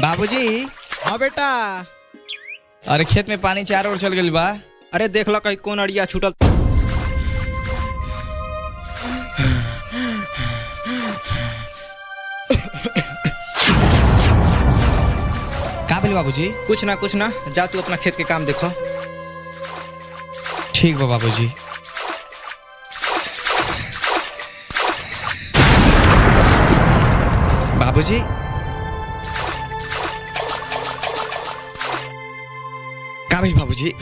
बाबूजी हाँ बेटा अरे खेत में पानी चारों ओर चल गइल बा अरे देख लो कहीं कौन अड़िया छूटल का भेल बाबूजी कुछ ना कुछ ना जा तू अपना खेत के काम देखो ठीक बा बाबूजी बाबूजी का भेल बाबूजी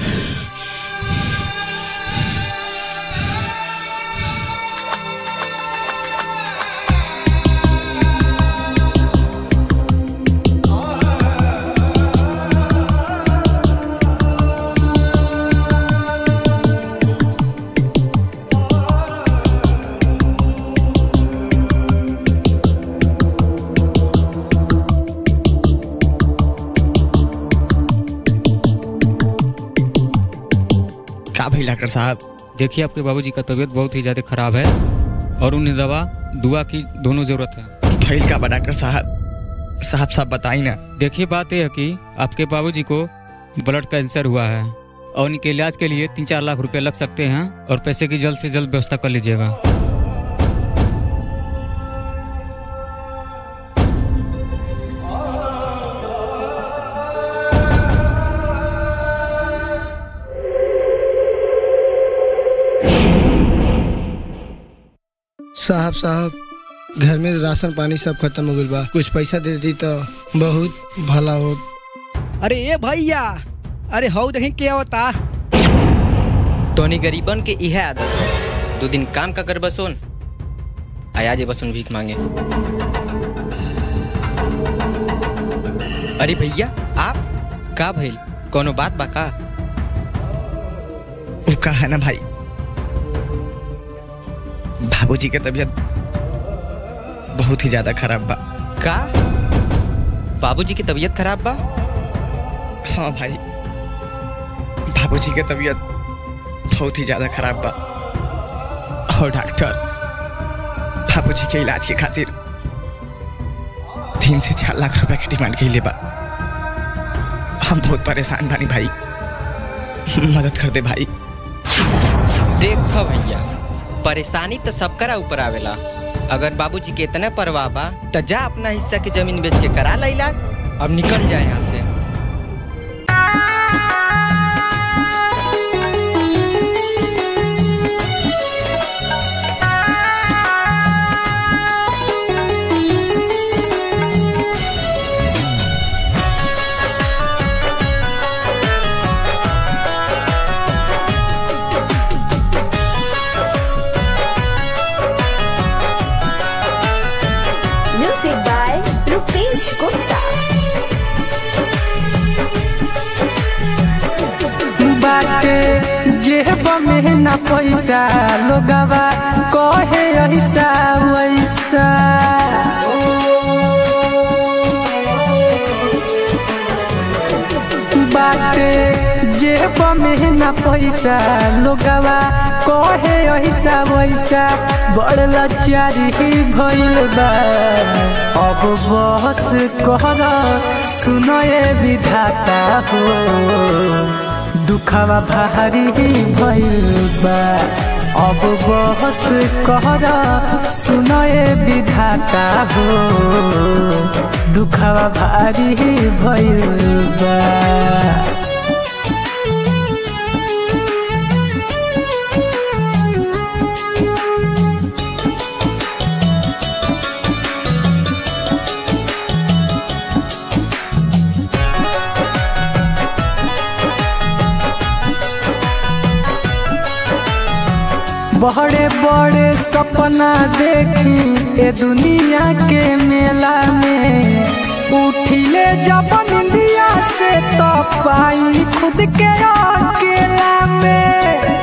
का भेल डॉक्टर साहब देखिए आपके बाबूजी का तबीयत बहुत ही ज़्यादा खराब है और उन्हें दवा दुआ की दोनों ज़रूरत है भेल का बा डॉक्टर साहब साहब साहब बताई ना देखिए बात यह है कि आपके बाबूजी को ब्लड कैंसर हुआ है और उनके इलाज के लिए तीन चार लाख रुपए लग सकते हैं और पैसे की जल्द से जल्द व्यवस्था कर लीजिएगा साहब साहब घर में राशन पानी सब खत्म हो गइल बा कुछ पैसा दे दी तो बहुत भला हो अरे ए भैया अरे हौ देखी के होता तोनी गरीबन के इहे आदत है दो दिन काम का कर बसोन आया जे बसोन भीख मांगे अरे भैया आप का भइल कोनो बात बा का वो का है ना भाई बाबूजी के तबीयत बहुत ही ज्यादा खराब बा का बाबूजी की तबीयत खराब बा हाँ भाई बाबूजी के तबीयत बहुत ही ज्यादा खराब बा और डॉक्टर बाबूजी के इलाज के खातिर तीन से चार लाख रुपए की डिमांड के बा हम बहुत परेशान बानी भाई मदद कर दे भाई देख भैया परेशानी तो सबकरा ऊपर आवेला अगर बाबूजी के इतना परवाह बा तो जा अपना हिस्सा के जमीन बेच के करा ला इलाज अब निकल जाए यहाँ से Music by Rupesh Gupta. बाटे जेब में ना पैसा लोगवा कहे ऐसा वैसा बाटे जेब में ना पैसा लोगवा कहे ऐसा वैसा बड़ लाचारी भइल बा अब बस कहर सुनए विधाता हो दुखवा भारी भइल बा अब बहस कहर सुनए विधाता हो दुखवा भारी भइल बा बड़े बड़े सपना देखी ए दुनिया के मेला में उठिले जब निंदिया से तो पाई खुद के अकेला में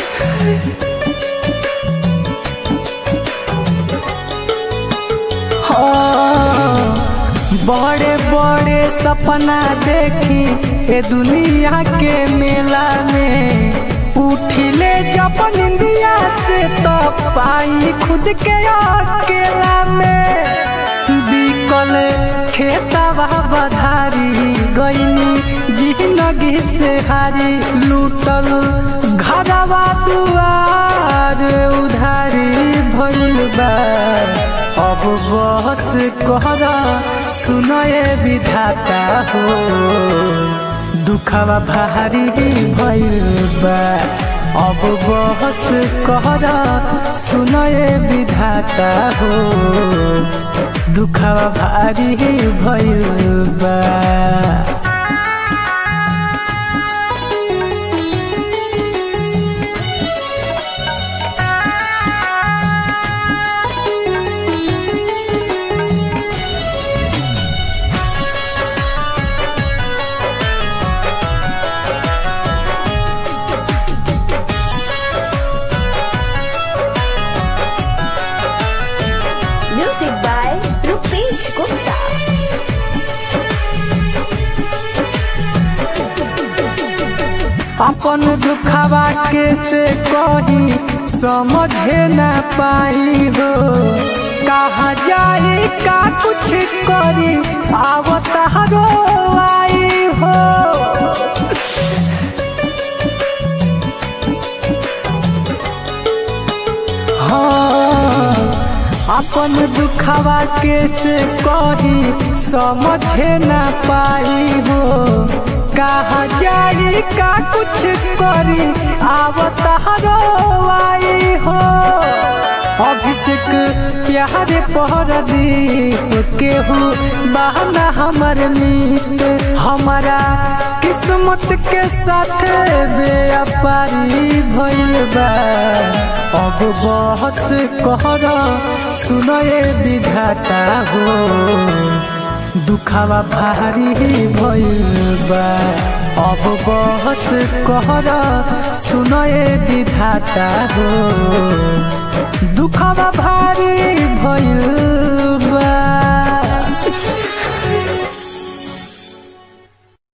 हाँ, बड़े बड़े सपना देखी ए दुनिया के मेला में उठिले जब निंदिया से तो पाई खुद के अकेला में बिकल खेतवा बधारी गईनी जिंदगी से हारी लूटल घरवा दुआर उधारी भइल बा अब बस कहरा सुनए विधाता हो दुखवा भारी भइल बा अब बस कहरा सुनए विधाता हो दुखवा भारी भइल बा Music by Rupesh Gupta. अपन दुखवा के से कही समझे न पाई हो कहा जाई का कुछ करी आवत हरो आई हो हाँ अपन दुखवा के से कही समझे न पाई हो कहा जाई का कुछ करी आवत हरो आई हो अभिषेक प्यार पहर दी केहू बहाना हमर मीत हमारा किस्मत के साथ बेअपारी भइल बा अब बहस कहर सुनए विधाता हो दुखावा भारी भइल बा अब बहस कहर सुनए विधाता हो